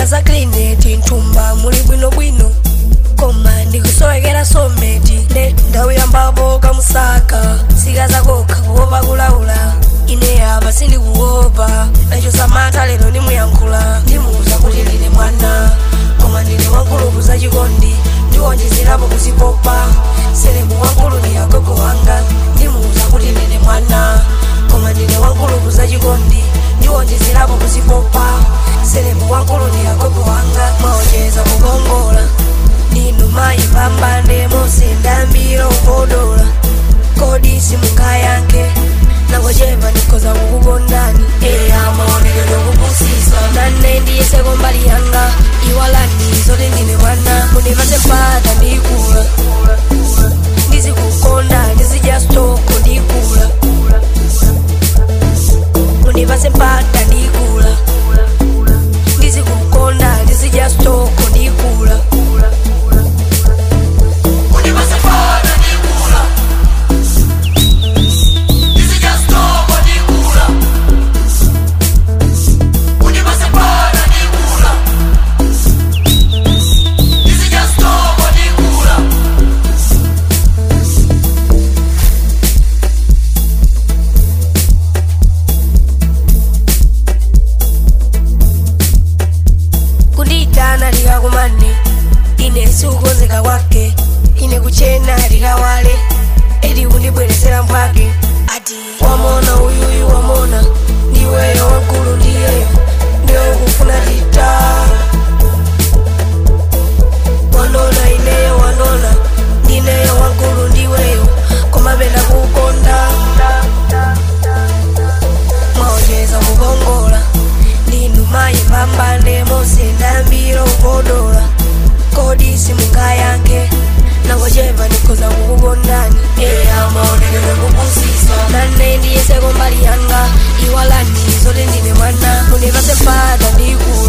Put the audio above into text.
za klineti nthumba muli bwinobwino koma ndikusowekera someti ne ndawu yambapo kamusaka sika zakokha kuopa kulaula ine apa sindikuopa nacho samantha lero ndimuyankhula ndimuuza kuti ndine mwana koma ndine wankulupu zachikondi ndiwonjezerapo kuzipopa selebu wankulu ndi agogo wanga ndimuuza kuti ndine mwana koma ndine wankulupu zachikondi ndiwonjezerapo kuzipopa selebu wankulu ndi agogo wanga maonjeza kukongola ndinu mayi pambane musindambira ukodola kodi simungayankhe nangochepa ndikhoza kukukondani eya maonekedwe kupusisa nane ndiyeseko mbali yanga iwalani zoti ndine mwana mundipase mpata ndikula ndizikukonda ndizidya stoko ndikula mundipase mpata ndikula ndizikukonda ndizidya stoko ndikula kundiyitana likakumane ine sikukonzeka kwake ine kuchena likawale edi kundibweresera mphwake ati wamona uyuyu wamona ndiweyo wankulu ndiyeyo ndiwe kufuna tita wanona ineyo wanona ndineyo wankulu ndiweyo komapenda kukonda mwaonjeza kukongola ndinu mayi pambane musindambira ukodola kodi simungayankhe nangochepa ndikhoza kukukondani eya maonekedwe kupusisa nane ndiyeseko mbali yanga iwalani zoti ndine mwana mundipase mpata ndikula